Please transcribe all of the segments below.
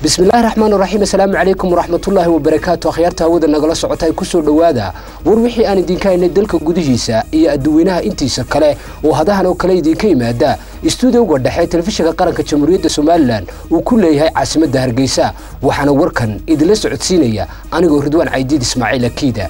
bismillahi raxmaan raxiim assalaamu calaykum waraxmatullaahi wabarakaatu akhyaarta hawada nagala socotay kusoo dhowaada war wixii aan idinka haynay dalka gudihiisa iyo adduweynaha intiisa kale oo hadahan oo kale idinka yimaada istuudiyowga dhexe telefishinka qaranka jamhuuriyadda somalilan uu ku leeyahay caasimadda hargeysa waxaana warkan idinla socodsiinaya anigoo ridwaan caydiid ismaaciil akiida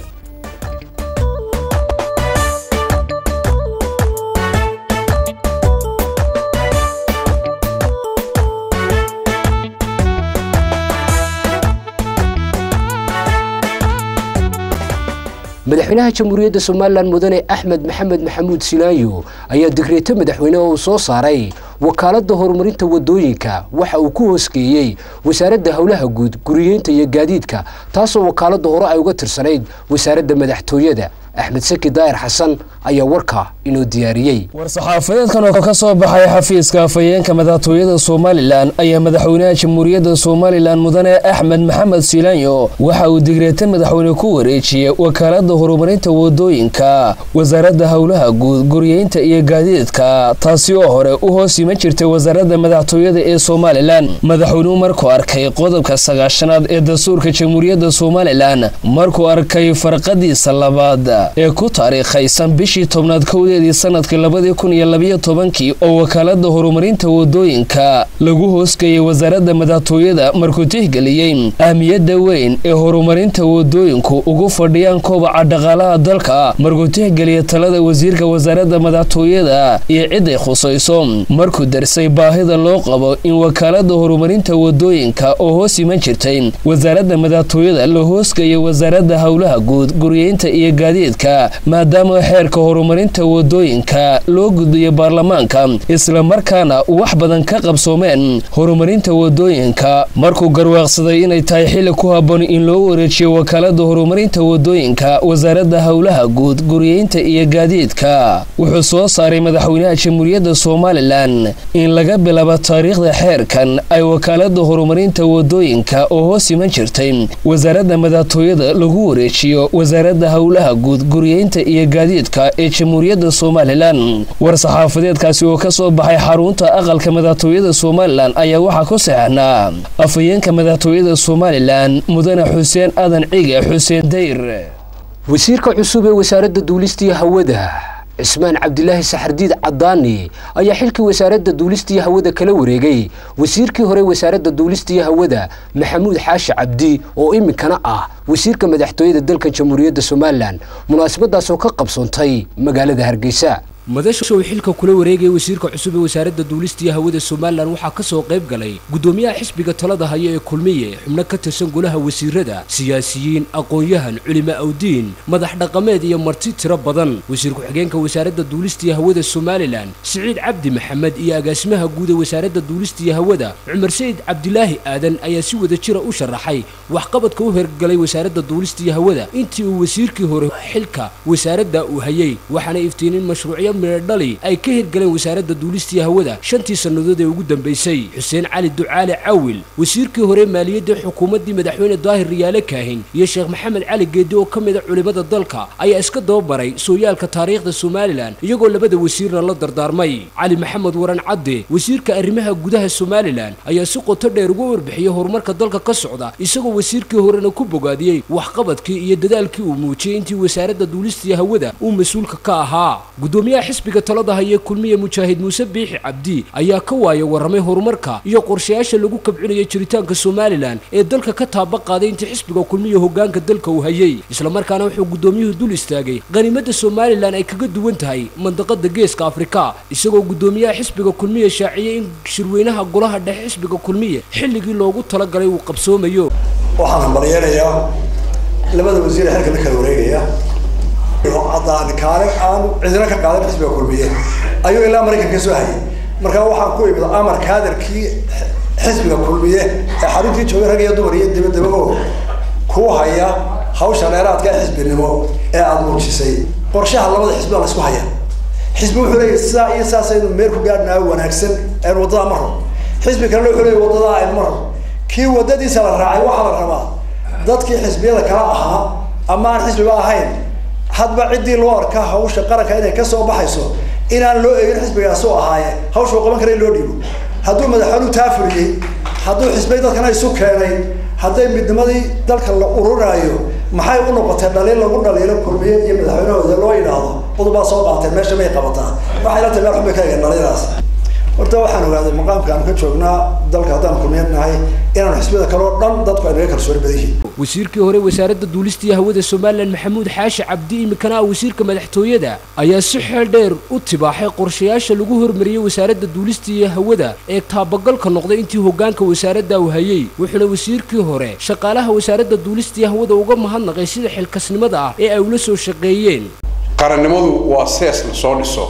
madaxweynaha jamhuuriyadda somalilan mudane axmed maxamed maxamuud silaayo ayaa digreeto madaxweyne oo uu soo saaray wakaaladda horumarinta wadooyinka waxa uu ku hoosgeeyey wasaaradda howlaha guud guriyeynta iyo gaadiidka taasoo wakaaladda hore ay uga tirsanayd wasaaradda madaxtooyada axmed saki daahir xasan ayaa warka inoo diyaariyey war-saxaafadeedkan oo ka soo baxay xafiiska afhayeenka madaxtooyada somalilan ayaa madaxweynaha jamhuuriyadda somalilan mudane axmed maxamed silaanyo waxa uu digreeta madaxweyne ku wareejiyey wakaaladda horumarinta wadooyinka wasaaradda howlaha guud guriyeynta iyo gaadiidka taasi oo hore u hoos iman jirtay wasaaradda madaxtooyada ee somalilan madaxweynuhu markuu arkay qodobka sagaashanaad ee dastuurka jamhuuriyadda somalilan markuu arkay farqadiisa labaad ee ku taariikhaysan bishii tobnaad kowdeedii sanadkii labadii kun iyo labiyo tobankii oo wakaaladda horumarinta wadooyinka lagu hoosgeeyey wasaaradda madaxtooyada markuu tixgeliyey ahmiyadda weyn ee horumarinta wadooyinku ugu fadhiyaan kobaca dhaqaalaha dalka markuu tixgeliyay talada wasiirka wasaaradda madaxtooyada iyo ciday khusayso markuu darsay baahida loo qabo in wakaaladda horumarinta wadooyinka oo hoos iman jirtay wasaaradda madaxtooyada la hoosgeeyay wasaaradda howlaha guud guriyeynta iyo gaadiid maadaama xeerka horumarinta wadooyinka loo gudbiyo baarlamaanka islamarkaana wax badan ka qabsoomeen horumarinta wadooyinka markuu garwaaqsaday inay tahay xilli ku habboon in loo wareejiyo wakaaladda horumarinta wadooyinka wasaaradda howlaha guud guriyeynta iyo gaadiidka wuxuu soo saaray madaxweynaha jamhuuriyadda somalilan in laga bilaabo taariikhda xeerkan ay wakaaladda horumarinta wadooyinka oo hoos iman jirtay wasaaradda madaxtooyada lagu wareejiyo wasaaradda howlaha guud guriyeynta iyo gaadiidka ee jamhuuriyadda somalilan war-saxaafadeedkaasi oo ka soo baxay xarunta aqalka madaxtooyada somalilan ayaa waxaa ku saxnaa afhayeenka madaxtooyada somalilan mudane xuseen adan cige xuseen dayr wasiirka cusub ee wasaaradda duulistiiyo hawada cismaan cabdilaahi saxardiid cadaani ayaa xilkii wasaaradda duulistiiyo hawada kala wareegay wasiirkii hore wasaaradda duulistiiyo hawada maxamuud xaashi cabdi oo iminkana ah wasiirka madaxtooyada dalka jamhuuriyadda somalilan munaasabadaasoo ka qabsoontay magaalada hargeysa madasha uu xilka kula wareegaya wasiirka cusub ee wasaaradda duulistiiyo hawada somalilan waxaa ka soo qayb galay guddoomiyaha xisbiga talada haya ee kulmiye xubno ka tirsan golaha wasiirada siyaasiyiin aqoon-yahan culimo awdiin madax dhaqameed iyo marti tiro badan wasiir ku-xigeenka wasaaradda duulistiiyo hawada somalilan siciid cabdi maxamed iyo agaasimaha guud ee wasaaradda duulistiiyo hawada cumar sayid cabdilaahi aadan ayaa si wada jira u sharaxay waxqabadka u hergalay wasaaradda duulistiiyo hawada intii uu wasiirkii hore xilka wasaaradda uu hayay waxaana iftiinin mashruucyo miradhali ay ka hirgaleen wasaaradda duulistiiyo hawada shantii sannadood ee ugu dambaysay xuseen cali ducaale cawil wasiirkii hore maaliyadda xukuumaddii madaxweyne daahir riyaale kaahin iyo sheekh maxamed cali geedi oo ka mida culimada dalka ayaa iska dababaray sooyaalka taariikhda somalilan iyagoo labada wasiirna la dardaarmay cali maxamed waran cadde wasiirka arrimaha gudaha somalilan ayaa si qoto dheer uga warbixiyey horumarka dalka ka socda isagoo wasiirkii horena ku bogaadiyey waxqabadkii iyo dadaalkii uu muujiyey intii wasaaradda duulistiiyo hawada uu mas-uulka ka ahaa xisbiga talada haye kulmiye mujaahid muuse biixi cabdi ayaa ka waaya warramay horumarka iyo qorshayaasha lagu kabcinaya jiritaanka somalilan ee dalka ka taaba qaaday intii xisbiga kulmiye hogaanka dalka uu hayay islamarkaana wuxuu guddoomiyuhu dul istaagay qaniimadda somalilan ay kaga duwan tahay mandaqada geeska afrika isagoo guddoomiyaha xisbiga kulmiye shaaciyey in shirweynaha golaha dhexe xisbiga kulmiye xilligii loogu talagalay uu qabsoomayo waxaan maryeenayaa labada wasiir ee xilka la kala wareegaya cadaan kaale aan cidina ka qaadan xisbiga kulmiye ayuu ilaa maraykanka ka soo hayay markaa waxaan ku imid amar kaadarkii xisbiga kulmiye ee xaruntii joogay rag iyo dumar iyo dabadaba oo ku haya hawsha dheeraadka ee xisbinimo ee aada muujisay qorshaha labada xisbi baa la isku haya xisbi wuxuu leeyahy sidaa iyo saas aynu meel ku gaadhnaa wanaagsan aynu waddadaa maro xisbi kalena wuxuu leeyahy waddadaa aynu maro kii waddadiisa la raacay waxaa la rabaa dadkii xisbiyada kala ahaa ama aan xisbiba ahayn hadba ciddii loo arka hawsha qaranka inay kasoo baxayso inaan loo eegin xisbigaas u ahaaye hawsha uu qaban kara in loo dhiibo hadduu madaxweynuhu taa fuliyey hadduu xisbay dadkana isu keenay hadday midnimadii dalka la ururaayo maxay u noqotay dhaliil lagu dhaliilo kulmiye iyo madaxweynahooda loo yidhaahdo udubaa soo qaateen meesha may qabataa waxay la tahay meel xun bay ka eegeen dhaliilaas horta waxaan ogaaday maqaamka aan ka joognaa dalka haddaan kulmiyeed nahay inaanu xisbiyada kale oo dhan dadku ay naga kalsooni badan yihiin wasiirkii hore wasaaradda duulista iyo hawada somalilan maxamuud xaashi cabdi imikana ah wasiirka madaxtooyada ayaa si xeel dheer u tibaaxay qorshayaasha lagu hormariyey wasaaradda duulista iyo hawada ee taabagalka noqday intii hoggaanka wasaaradda uu hayey wuxuuna wasiirkii hore shaqaalaha wasaaradda duulista iyo hawada uga mahadnaqay sida xilkasnimada ah ee ay ula soo shaqeeyeen qarannimadu waa sees la soo dhiso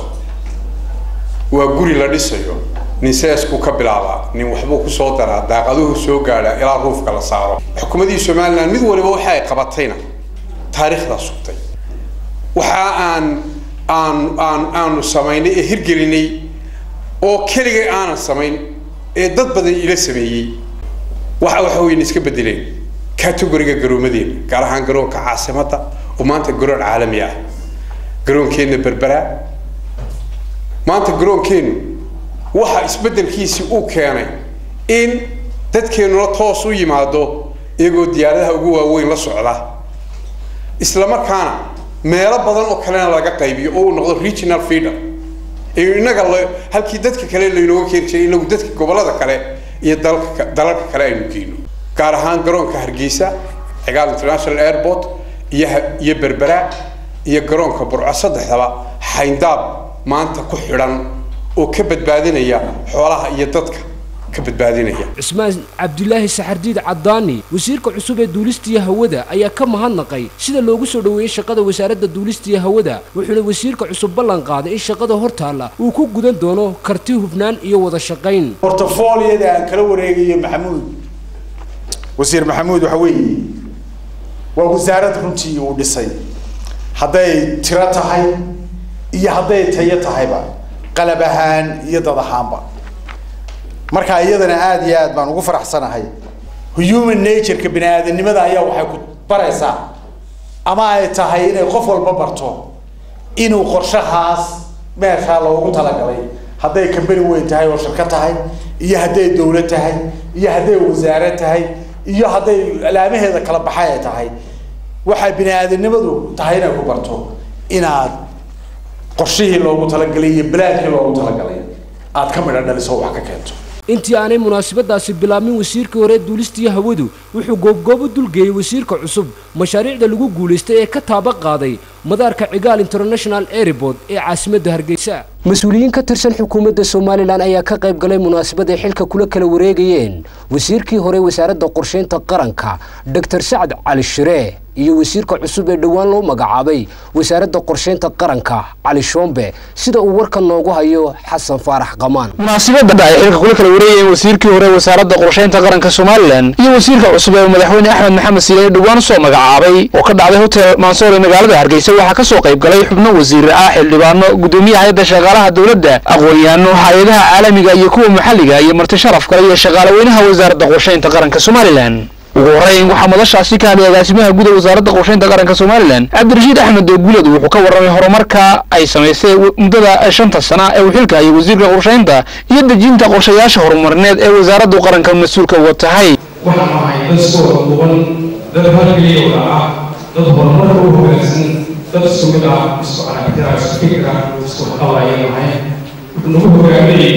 waa guri la dhisayo nin seeskuu ka bilaabaa nin waxbuu ku soo daraa daaqaduhu soo gaadhaa ilaa ruufka la saaro xukuumadii somalilan mid waliba waxa ay qabatayna taariikhdaa sugtay waxa aan aan aan aanu samaynay ee hirgelinay oo keligay aanan samayn ee dad badan ila sameeyey waxa waxa weyna iska bedeleen categoriga garoomadeena gaar ahaan garoonka caasimadda oo maanta garoon caalami ah garoonkeenna berberaa maanta garoonkeennu waxa isbeddelkiisii uu keenay in dadkeennuna toos u yimaado iyagoo diyaaradaha ugu waaweyn la socda isla markaana meelo badan oo kalena laga qaybiyo oo uu noqdo regional feeder innaga l halkii dadka kale laynooga keeni jiray inagu dadka gobollada kale iyo dalka dalalka kale aynu geyno gaar ahaan garoonka hargeysa cigaal international airport iyo iyo berbera iyo garoonka burco saddexdaba xayndaab maanta ku xidhan oo ka badbaadinaya xoolaha iyo dadka ka badbaadinaya cismaan cabdulaahi saxardiid caddaani wasiirka cusub ee duulista iyo hawada ayaa ka mahadnaqay sida loogu soo dhoweeyey shaqada wasaaradda duulista iyo hawada wuxuuna wasiirka cusub ballan qaaday in shaqada hortaalla uu ku gudan doono karti hufnaan iyo wada shaqayn bortofoliyada aan kala wareegayo maxamuud wasiir maxamuud waxa weeye waa wasaarad runtii uu dhisay hadday tiro tahay iyo hadday tayo tahayba qalab ahaan iyo dad ahaanba marka iyadana aada iyo aad baan ugu faraxsanahay human nature-ka bini aadanimada ayaa waxay ku baraysaa ama ay tahay inay qof walba barto inuu qorshahaas meeshaa loogu talagalay hadday kambani weyn tahay oo shirka tahay iyo hadday dawlad tahay iyo hadday wasaare tahay iyo hadday alaamaheeda kala baxay ay tahay waxay bini aadanimadu tahay inay ku barto inaad qorshihii loogu talagalay iyo balaadkii loogu talagalay aad ka midha dhaliso wax ka keento intii aanay munaasabadaasi bilaabmin wasiirkii hore duulistiiyo hawadu wuxuu goobgoob u dulgeeyey wasiirka cusub mashaariicda lagu guulaystay ee ka taaba qaaday madaarka cigaal international airport ee caasimadda hargeysa mas-uuliyiin ka tirsan xukuumadda somalilan ayaa ka qayb galay munaasabad ay xilka kula kala wareegayeen wasiirkii hore wasaaradda qorshaynta qaranka doctor sacad cali shire iyo wasiirka cusub ee dhowaan loo magacaabay wasaaradda qorshaynta qaranka cali shoombe sida uu warka noogu hayo xasan faarax qamaan munaasabadda ay xilka kula kala wareegayeen wasiirkii hore wasaaradda qorshaynta qaranka somalilan iyo wasiirka cusub ee madaxweyne axmed maxamed siile dhowaan soo magacaabay oo ka dhacday hotel mansoor ee magaalada hargeysa waxaa ka soo qayb galay xubno wasiir ah xildhibaano gudoomiyaha hay-adda shaqaalaha dowladda aqoon-yahanno hay-adaha caalamiga iyo kuwa maxalliga iyo marti sharaf kale iyo shaqaale weynaha wasaaradda qorshaynta qaranka somalilan ugu horreyn waxaa madashaasi ka hadlay agaasimaha guud ee wasaaradda qorshaynta qaranka somalilan cabdirashiid axmed doogulad wuxuu ka warramay horumarka ay samaysay muddada shanta sana ee uu xilka hayay wasiirka qorshaynta iyo dejinta qorshayaasha horumarineed ee wasaaraddu qaranka mas-uulka uga tahay waxaan ahay dad isku wada duuban dad halgeliya wada ah dad horumarka u hoggaansan dad isku mid ah isku aragtida isku fikra isku qabayaan ahay wuxuu nagu hogaaminayay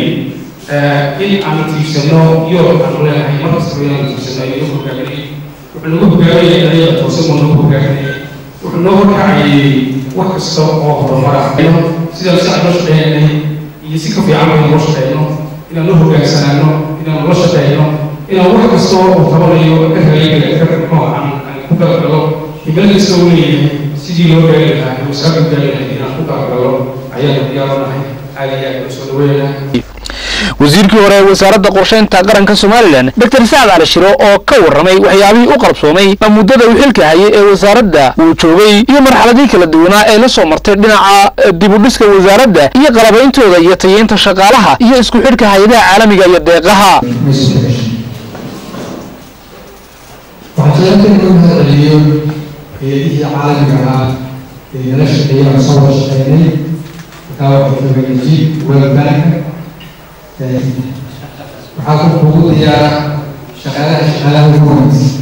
in aan tiigsano iyo aan leenahay markastaba inaan tiigsano iyo hogaaminay wuxuu nagu hogaaminayay dariiqa toosan buu nagu hogaaminayay wuxuu noo horkacayay wax kasta oo horumar ah sidaan si aan loo shaqeynay iyo si ka fiican baynu loo shaqeyno inaan la hogaansanaano inaan la shaqeyno inaan wax kasta oo tabanayo ka hagaagaya ka muxuu aan ku galgalo himilo kasta uu leeyahay sidii loo gaari lahaa wasaaraddu gaari lahayd inaan ku galgalo ayaanu diyaaranahay aad iyo aad u soo dhaweynahay wasiirkii hore ee wasaaradda qorshaynta qaranka somalilan doctor sacad cali shiro oo ka warramay waxyaabihii u qabsoomay muddada uu xilka hayay ee wasaaradda uu joogay iyo marxaladii kala duwanaa ee la soo martay dhinaca dibudhiska wasaaradda iyo qalabeyntooda iyo tayeynta shaqaalaha iyo isku xidhka hay-adaha caalamiga iyo deeqaha waxaan jeclaan in loo mahadceliyo hay-adihii caalamiga ahaa ee nala shaqeeyay aan soo wada shaqeynay markaa waxay joogaan jib world bank waxaa ku kugu diyaara shaqaalaha shaqaalaha ugu wanaagsan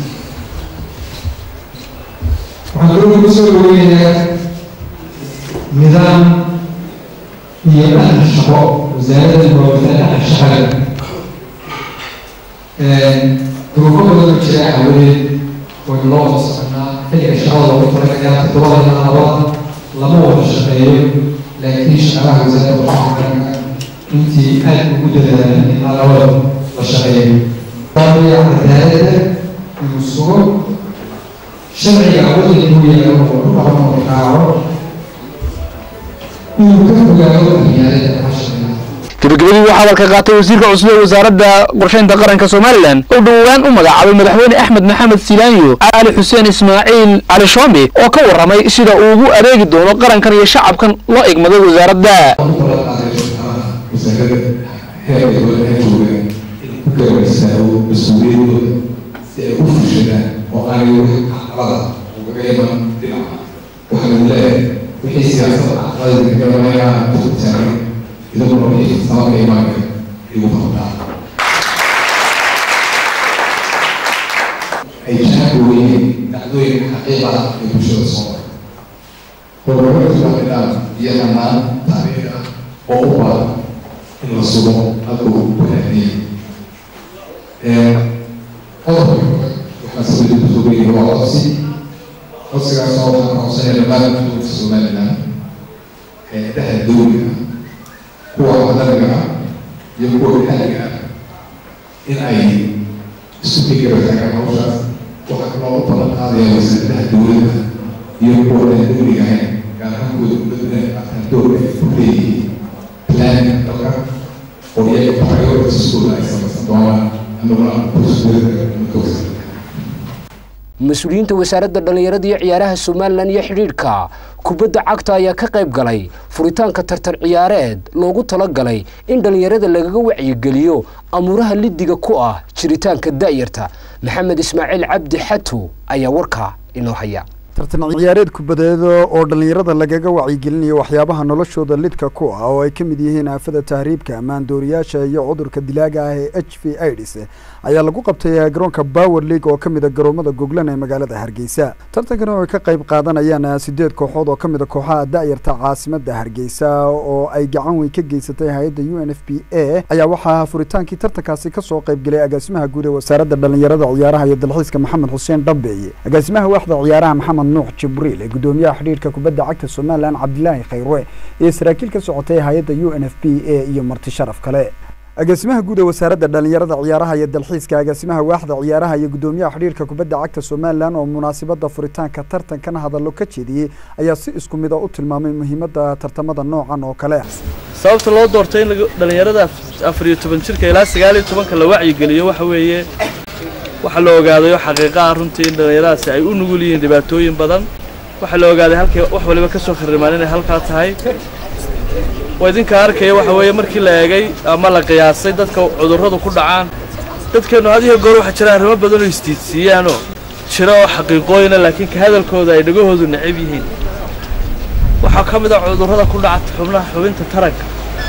waxaan kaloo ugu soo dhaweynayaa nidaam iyo dhaqan shaqo wasaaradda goobta dhaqan shaqada duruufo badan oo jira aawadeed waynu loo wada soconaa xilliga shaqada loogu talagayaa toddobada ilaa labada lama wada shaqeeyo laakiin shaqaalaha wasaaradda waxaa garanka intii aad ugu dadaalan ilaa labada la shaqeeyo dabiya cadaaladda inuu sugo sharciga waddanka uu yaalo oo ku dhaqmo oo raaco inuu ka fogaado dhalinyarada casharka gabagabadii waxaa hadalka qaatay wasiirka cusub ee wasaaradda qorshaynta qaranka somalilan oo dhowaan u magacaabay madaxweyne axmed maxamed silaanyo cali xuseen ismaaciil cali shoombe oo ka warramay sida uu ugu adeegi doono qarankan iyo shacabkan loo egmaday wasaaradda wasaaradda heerka dowladda jooga in ku garabistaago mas-uuliyadooda si ay u fushadaan oo aanay wixii caqabada ugaga iman dhinaca waxaa lagu leeyahay wixii siyaasadda caqabada kaga imanayaan ku taagan idaguna wixii sababka imaanaya igu qabtaa ay jaanka weyihiin dhacdooyinka xaqiiqada ee bulshada soo maray horumarka nidaam iyo dhammaan taariikh ah oo u baahan in la sugo hadda uu wanaagiyay qodobka waxaa sida kusoo geeyay waa codsi codsigaasoo waxaan codsanaya dhammaan dowladda somaliland hay-adaha dowliga ah kuwa cadaliga ah iyo kuwa maxalliga ah in ay isku fikira taagaan hawshaas waxaa kaloo u balan qaadaya wasaaradaha dowladda iyo kuwa aan dowliga ahayn gaar ahaan kuwa dowladda ataan doorka ay ku leeyihiin planning dalka oo iyaga prioritieskooda ay samaysan doonaan anaguna kursdowladda mutoosa mas-uuliyiinta wasaaradda dhallinyarada iyo ciyaaraha somalilan iyo xidhiidhka kubadda cagta ayaa ka qayb galay furitaanka tartan ciyaareed loogu talagalay in dhallinyarada lagaga wacyigeliyo amuuraha lidiga ku ah jiritaanka da'yarta maxamed ismaaciil cabdi xatu ayaa warkaa inoo haya tartan ciyaareed kubadeed oo dhallinyarada lagaga wacyigelinayo waxyaabaha noloshooda lidka ku ah oo ay ka mid yihiin aafada tahriibka maandooriyaasha iyo cudurka dilaaga ah ee h v ids ayaa lagu qabtay garoonka bower league oo ka mid a garoomada goglan ee magaalada hargeysa tartankan oo ay ka qayb qaadanayaan sideed kooxood oo ka mid a kooxaha da'yarta caasimada hargeysa oo ay gacan weyn ka geysatay hay-adda u n f b a ayaa waxaa furitaankii tartankaasi kasoo qaybgelay agaasimaha guud ee wasaaradda dhallinyarada ciyaaraha iyo dalxiiska maxamed xuseen dhambeeye agaasimaha waaxda ciyaaraha maxamed nuux jibriil ee gudoomiyaha xidhiirka kubadda cagta somalilan cabdilaahi khayre iyo saraakiil ka socotay hay-adda u n f b a iyo marti sharaf kale agaasimaha guud ee wasaaradda dhallinyarada ciyaaraha iyo dalxiiska agaasimaha waaxda ciyaaraha iyo gudoomiyaha xidhiirka kubadda cagta somalilan oo munaasabada furitaanka tartankan hadallo ka jeediyey ayaa si isku mid a u tilmaamay muhiimadda tartamada noocan oo kale sababta loo doortay in dhallinyarada afar iyo toban jirka ilaa sagaal iyo tobanka la wacyigeliyo waxa weeye waxaa la ogaaday oo xaqiiqa ah runtii in dhallinyaradaasi ay u nugul yihiin dhibaatooyin badan waxaa la ogaaday halkay wax waliba ka soo kharimaan inay halkaa tahay waa idinka arkaya waxa weeye markii la eegay ama la qiyaasay dadka cudurradu ku dhacaan dadkeennu had iyo goor waxaa jira arrimo badan oo istiidsiiyaanoo jira oo xaqiiqooyina laakiin ka hadalkooda ay dhagahoodu necab yihiin waxaa ka mid a cudurrada ku dhaca xubnaha xubinta taranka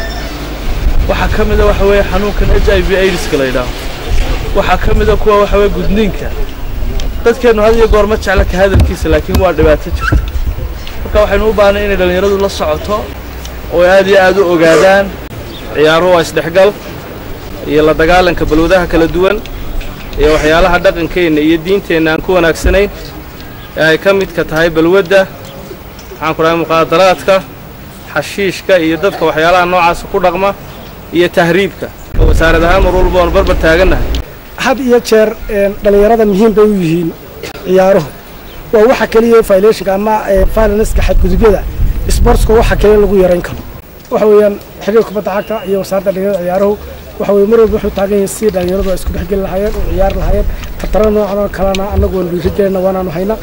waxaa ka mid a waxa weeye xanuunkan h i v aidiska la yidhaaho waxaa ka mid a kuwa waxa weye gudniinka dadkeennu had iyo goor ma jecla ka hadalkiisa laakiin waa dhibaato jirta marka waxaynu u baahnay inay dhallinyaradu la socoto oo aad iyo aad u ogaadaan ciyaaruhu waa isdhexgal iyo la dagaalanka balwadaha kala duwan iyo waxyaalaha dhaqankeenna iyo diinteenna aan ku wanaagsanayn ee ay ka midka tahay balwadda waxaan ku dhahay muqaadaraadka xashiishka iyo dadka waxyaalaha noocaasa ku dhaqma iyo tahriibka wasaarad ahaan mar walba oonu barbar taagannahay had iyo jeer dhallinyarada muhiim bay u yihiin ciyaaruhu waa waxa keliya violationka ama violenska xadgudubyada sportska waxa kaliya lagu yarayn karo waxa weeyaan xiriir kubadda cagta iyo wasaaradda dhallinyarada ciyaaruhu waxa weye mar walba wuxuu taagan yahay si dhallinyaradu ay isku dhexgeli lahaayeen oo ciyaari lahaayeen tartara noocan oo kalena annagu waanu dhiirigelina waanaanu hayna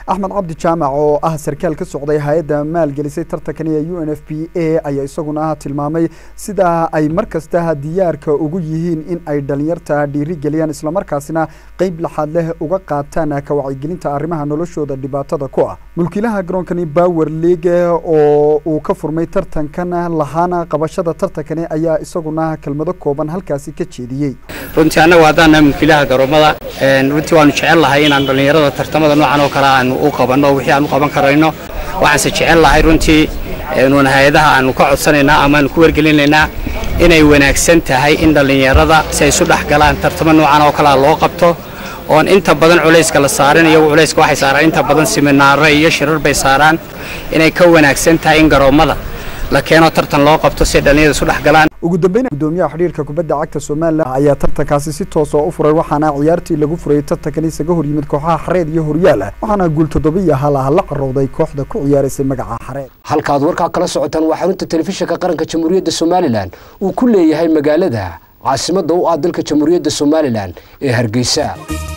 axmed cabdi jaamac oo ah sarkaal ka socday hay-adda maalgelisay tartankan ee u n f p a ayaa isaguna tilmaamay sida ay mar kasta diyaarka ugu yihiin in ay dhalinyarta dhiiri geliyaan islamarkaasina qeyb laxaad leh uga qaataan ka wacyigelinta arrimaha noloshooda dhibaatada ku ah mulkiilaha garoonkani bower league oo uu ka furmay tartankan lahaana qabashada tartankani ayaa isaguna kelmado kooban halkaasi ka jeediyey runtii annagu haddaana mulkiilaha garoomada runtii waanu jecel lahay inaan dhallinyarada tartamada noocan oo kale aanu u qabanno wixii aan u qaban karayno waxaanse jecel lahay runtii nuun hay-adaha aanu ka codsanaynaa ama aanu ku wargelinaynaa inay wanaagsan tahay in dhallinyarada si ay isu dhex galaan tartamo noocan oo kalea loo qabto oon inta badan culayska la saarin iyagu culayska waxay saaraan inta badan siminaaro iyo shirar bay saaraan inay ka wanaagsan tahay in garoommada la keeno tartan loo qabto si ay dhallinyarada isu dhex galaan ugu dambeyn gudoomiyaha xidhiirka kubadda cagta somalilan ayaa tartankaasi si toos oo u furay waxaana ciyaartii lagu furayay tartankan isaga hor yimid kooxaha xareed iyo horyaala waxaana guul toddobiyo hal ah la carowday kooxda ku ciyaaraysay magaca xareed halkaad warkaa kala socotaan waa xarunta telefishinka qaranka jamhuuriyadda somalilan uu ku leeyahay magaalada caasimadda u ah dalka jamhuuriyadda somalilan ee hargeysa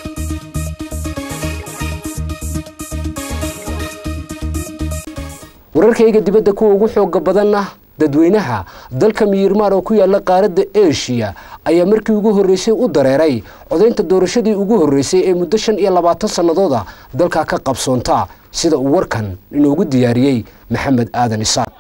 wararkayga dibadda kuwa ugu xooga badanna dadweynaha dalka miyirmaan oo ku yaala qaaradda eshiya ayaa markii ugu horreysay u dareeray codaynta doorashadii ugu horreysay ee muddo shan iyo labaatan sannadooda dalka ka qabsoonta sida uu warkan inoogu diyaariyey maxamed aadan isaaq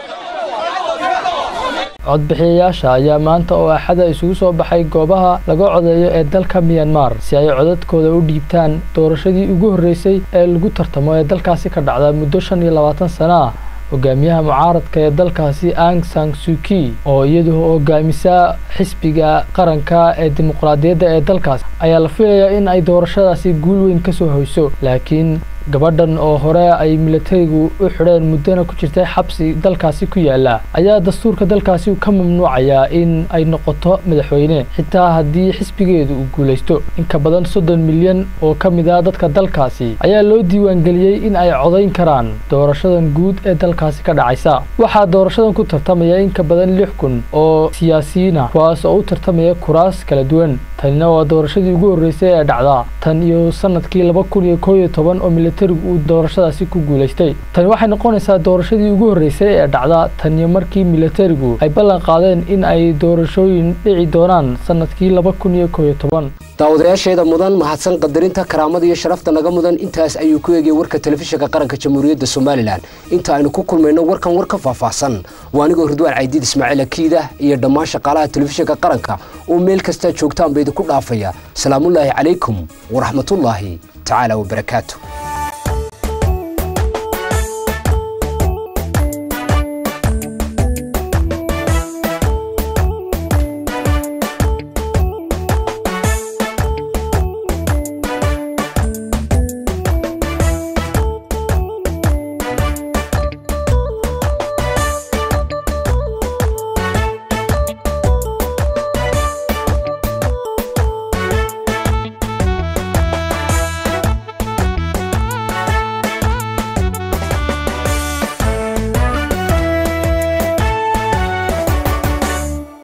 codbixiyayaasha ayaa maanta oo axada isugu soo baxay goobaha laga codeeyo ee dalka miyanmar si ay codadkooda u dhiibtaan doorashadii ugu horreysay ee lagu tartamo ee dalkaasi ka dhacda muddo shan iyo labaatan sano ah hogaamiyaha mucaaradka ee dalkaasi ang sang suki oo iyadu hogaamisa xisbiga qaranka ee dimuqraadiyadda ee dalkaas ayaa la filayaa in ay doorashadaasi guul weyn ka soo hoyso laakiin gabadhan oo hore ay milatarigu u xidheen muddana ku jirtay xabsi dalkaasi ku yaala ayaa dastuurka dalkaasi ka mamnuucayaa in ay noqoto madaxweyne xitaa haddii xisbigeedu uu guulaysto inka badan soddon milyan oo ka mid ah dadka dalkaasi ayaa loo diiwaangeliyey in ay codayn karaan doorashadan guud ee dalkaasi ka dhacaysa waxaa doorashadan ku tartamaya inka badan lix kun oo siyaasiyiina kuwaas oo u tartamaya kuraas kala duwan tanina waa doorashadii ugu horreysay ee dhacda tan iyo sanadkii laba kun iyo koob iyo toban oo milatarigu uu doorashadaasi ku guulaystay tani waxay noqonaysaa doorashadii ugu horreysay ee dhacda tan iyo markii milatarigu ay ballan qaadeen in ay doorashooyin dhici doonaan sanadkii laba kun iyo koob iyo toban daawadayaasheeda mudan mahadsan qadarinta karaamada iyo sharafta naga mudan intaas ayuu ku eegay warka telefishinka qaranka jamhuuriyadda somalilan inta aynu ku kulmayno warkan war ka faahfaahsan waa anigoo ridwaan caydiid ismaaciil akiida iyo dhammaan shaqaalaha telefishinka qaranka oo meel kastaa joogtaan ba idinku dhaafaya salaamullaahi calaykum waraxmatullaahi tacaala wabarakaatu